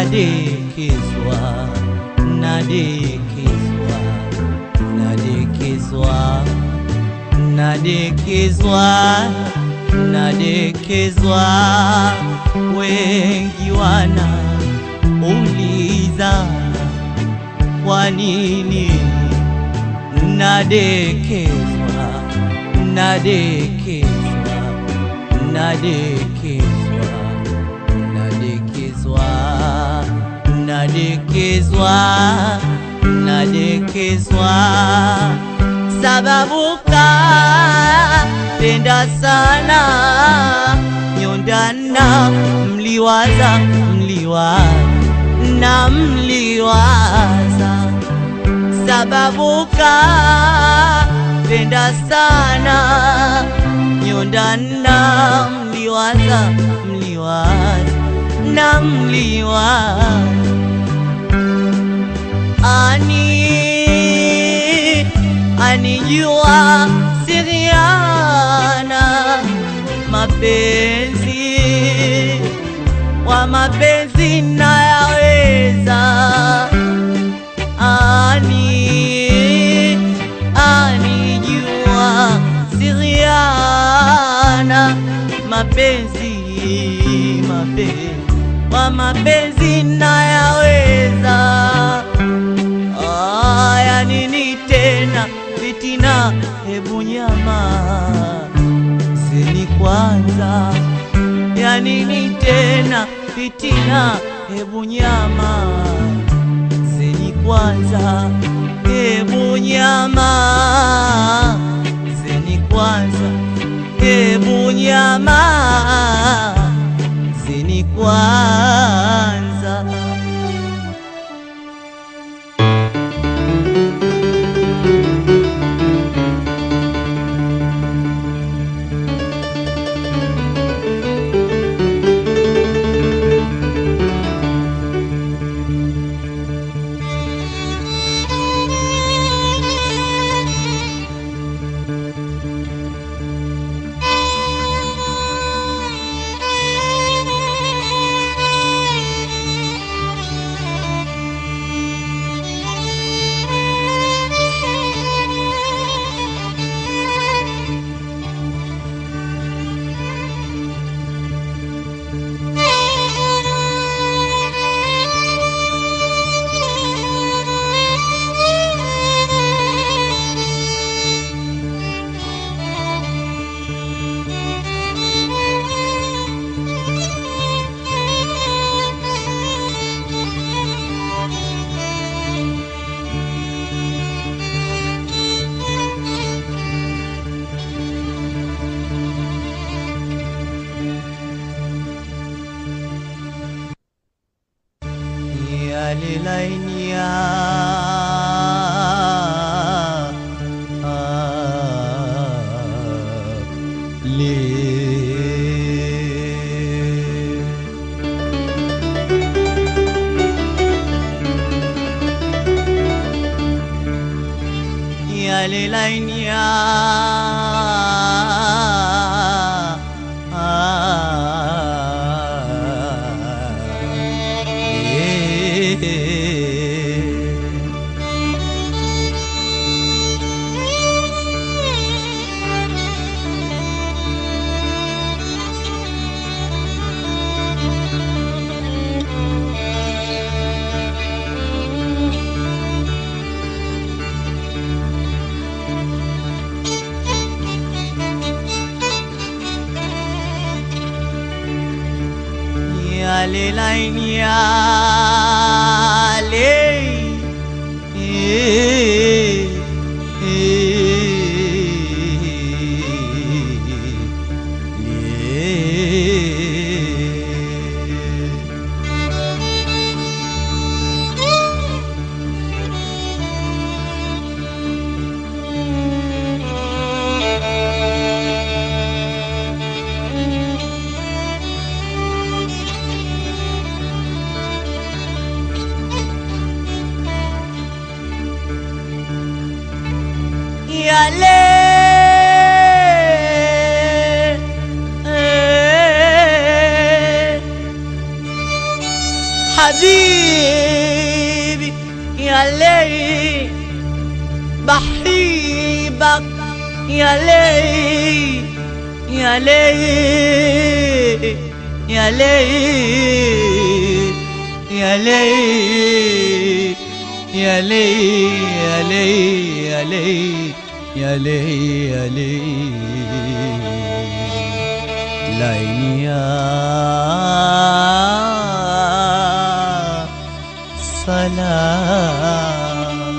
nadekezwa nadekezwa nadekezwa nadekezwa nadekezwa wengi wana uliza kwa nini nadekezwa nadekezwa nadekezwa nadekezwa nadekezwa nadekezwa sababu kapenda sana nyondana mliwaza mliwaza na mliwaza sababu kapenda sana nyondana mliwaza mliwaza na mliwaza ani anijua siriana mapenzi wa mapenzi nayaweza ani anijua siriana mapenzi mapenzi wa mapenzi nayaweza aya nini tena fitina hebu nyama zeni kwanza ya nini tena fitina hebu nyama zeni kwanza hebu nyama zeni kwanza hebu nyama zeni kwanza yalelainia le yalelainia yale laini yale Eh, eh, le. yale eh, حبيبي يا ليل بحبك يا ليل يا ليل يا ليل يا ليل يا ليل يا ليل يا ليل يا ليل يا ليل laini ya salam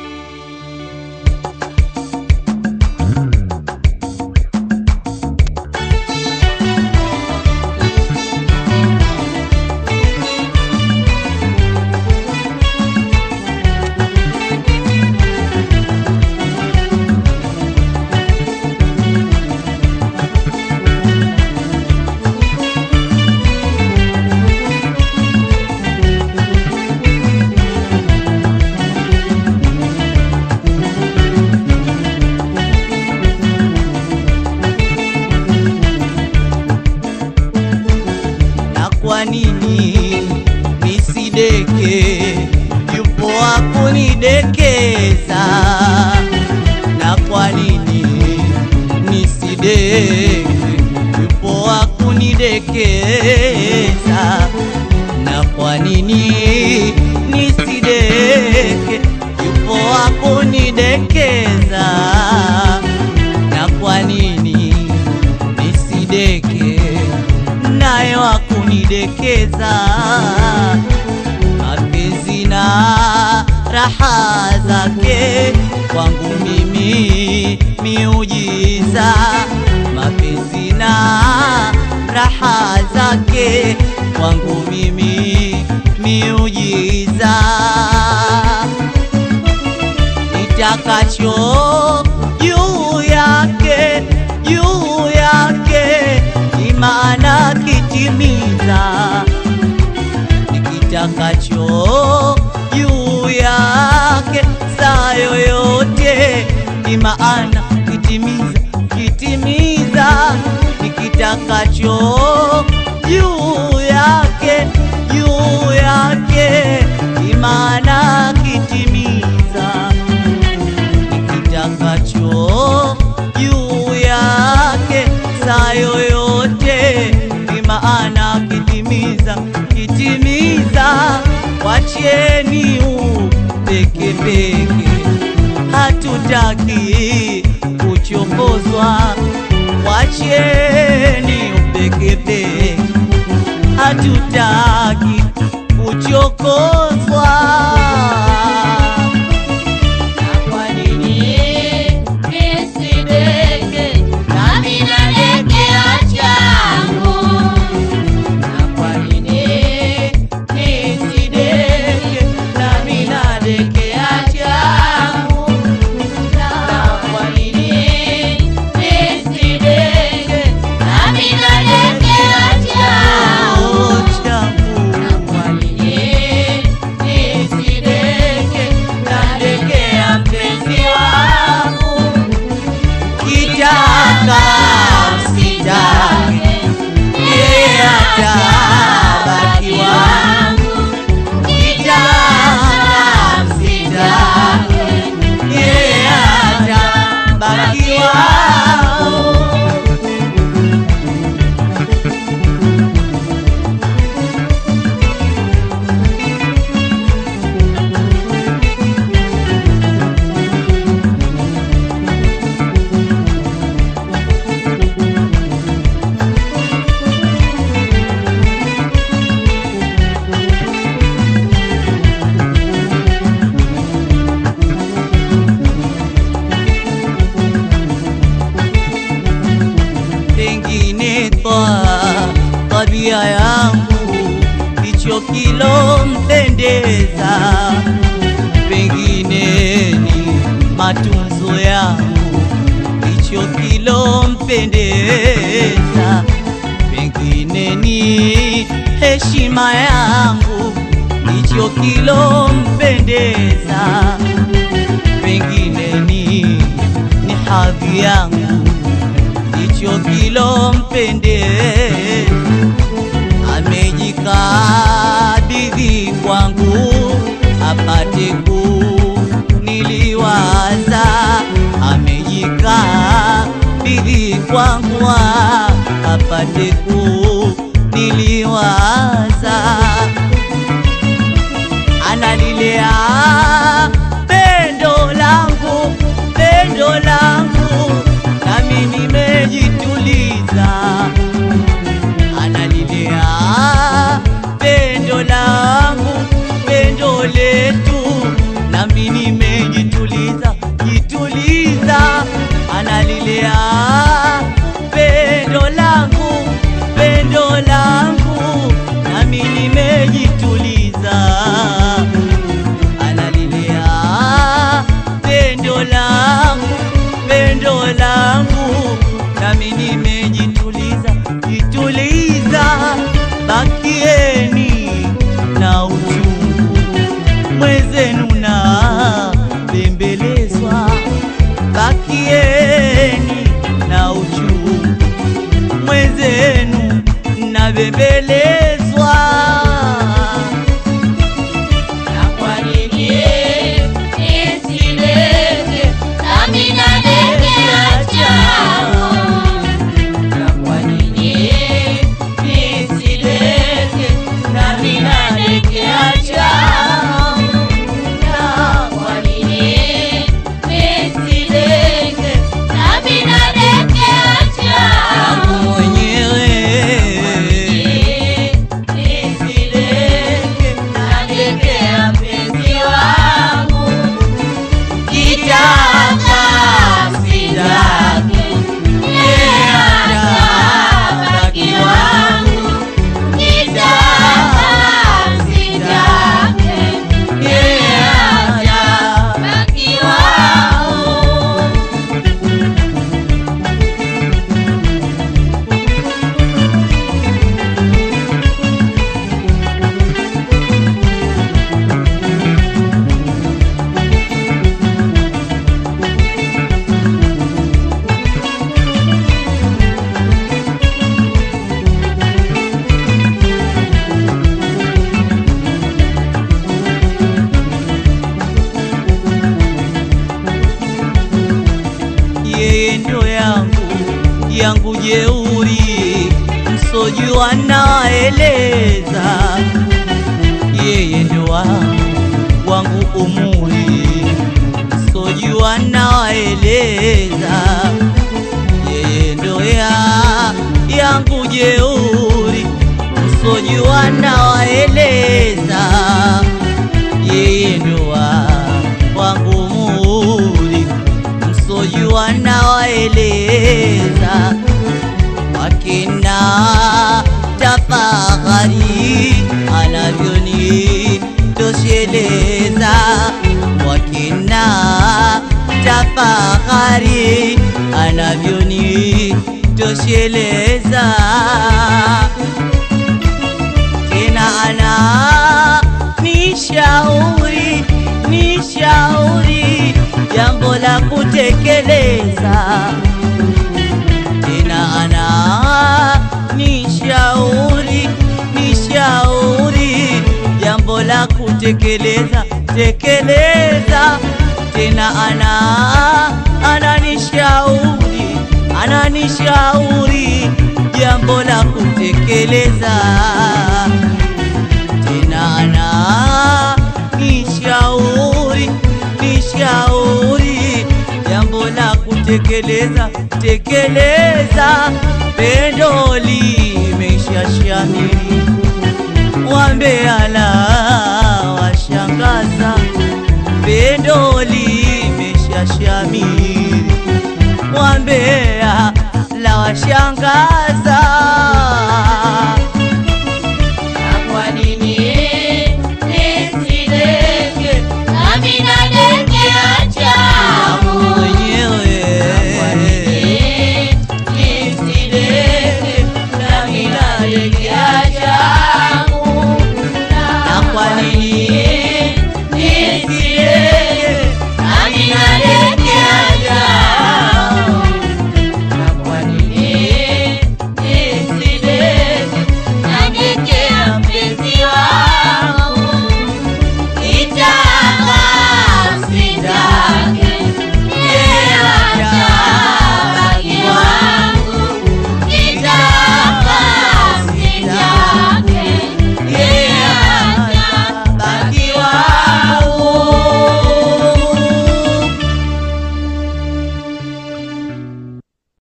na kwa nini nisideke? Yupo wa kunidekeza. Na kwa nini nisideke? Yupo wa kunidekeza. Na kwa nini nisideke? Yupo wa kunidekeza. Na kwa nini nisideke? naye wa kunidekeza mapenzi na raha zake kwangu mimi miujiza mapenzi na raha zake kwangu mimi miujiza nitakacho juu yake juu yake imana kitimiza nikitakacho juu yake saa yoyote imaana kitimiza kitimiza nikitakacho juu yake juu yake imana kitimiza nikitakacho juu yake saa yoyote ni maana kitimiza kitimiza wacheni upeke peke hatutaki kuchokozwa wacheni upeke peke hatutaki kuchokozwa Na kwa nini nisideke nami nadekea changu? Na kwa nini nisideke nami nadekea changu? Na kwa nini nisideke nami nadekea changu? Na kwa nini nisideke nadekea mpenzi wangu? kitaka msitake yeye atabaki wangu kitaka msitake yeye atabaki wangu pengine kwa tabia yangu ndicho kilompendeza, pengine ni matunzo yangu ndicho kilompendeza, pengine ni heshima yangu ndicho kilompendeza, pengine ni ni hadhi yangu ndicho kilompendeza, amejikabidhi apate kuniliwaza, amejikaa bidii kwangu, apate kuniliwaza, analilea pendo langu, pendo langu, nami nimejituliza analilea pendo langu, pendo letu, nami nimejituliza jituliza. Analilea pendo langu, pendo langu, nami nimejituliza. Analilea pendo langu, pendo langu, nami nimejituliza jituliza. Bakieni na uchungu mwezenu na bembelezwa, bakieni na uchungu mwezenu na bembelezwa. Na kwa nini nisileke nami nalegea chao? Na kwa nini nisileke nami nalegea chao? Na kwa nini nisileke nami nalegea chao? Yangu mwenyewe Nisileke nalegea mpenzi wangu Kitaka msitake, yeye atabaki wangu. Kitaka msitake, yeye atabaki wangu. yeye ndo yangu yangu jeuri, msojua naeleza. Yeye ndo wangu wangu umuri, msojua naeleza. Yeye ndo ya yangu jeuri, msojua nawaeleza. Yeye ndo wa wangu muri msojua nawaeleza wakina tafahari anavyoni tosheleza wakina tafahari anavyoni tosheleza tena ana nishauri nishauri jambo la kutekeleza tena ana nishauri nishauri jambo la kutekeleza tekeleza tena ana ananishauri ananishauri jambo la kutekeleza tena ana nishauri nishauri jambo la kutekeleza tekeleza pendo limeshashamiri wambeala washangaza pendo limeshashamiri